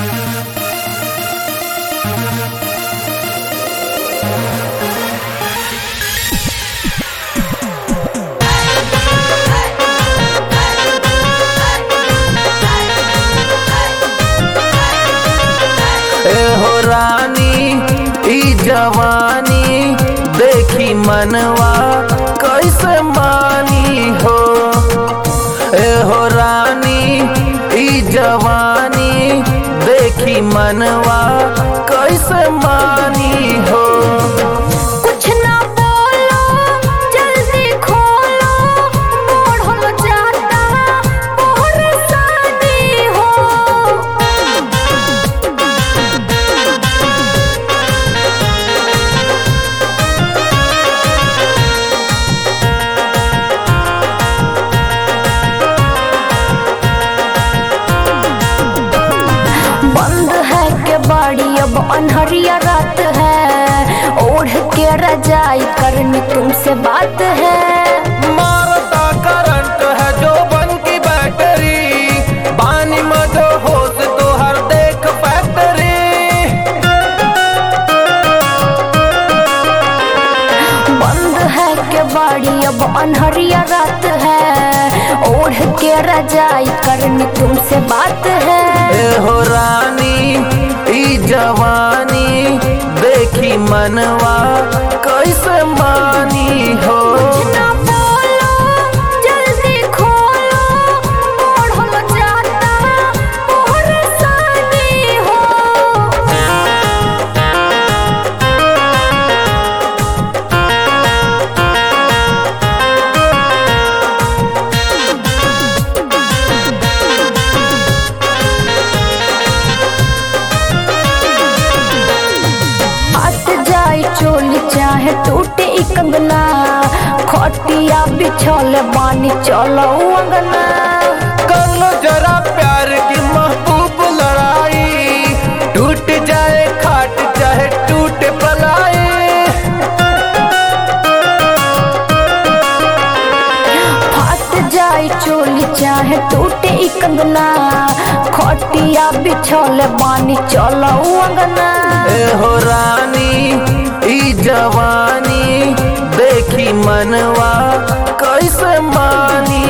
हो रानी ई जवानी देखी मनवा कैसे मानी हो ए हो रानी ई जवानी देखी मनवा कैसे मानी हो कुछ ना बोलो जल्दी खोलो बढ़ल जाता और शादी हो बंद है के बाड़ी अब अनहरिया रात है ओढ़ के रजाई करनी तुमसे बात है मारता करंट है जो बन की बैटरी पानी में जो होश तो हर देख फैक्ट्री बंद है के बाड़ी अब अनहरिया रात है ओढ़ के रजाई करनी तुमसे बात है ए हो रानी ई जवानी देखी मनवा कैसे मानी हो ना बोलो जल्दी खोलो बढ़ल जाता और शादी हो हट जाए चोली चाहे टूटे ई कंगना खटिया बिछल बानी चलो अंगना कर लो जरा प्यार की महबूब लड़ाई टूट जाए खाट चाहे टूटे पलाई फट जाए चोली चाहे टूटे ई कंगना खटिया बिछल बानी चलो अंगना ए हो रानी ई जवानी देखी मनवा कैसे मानी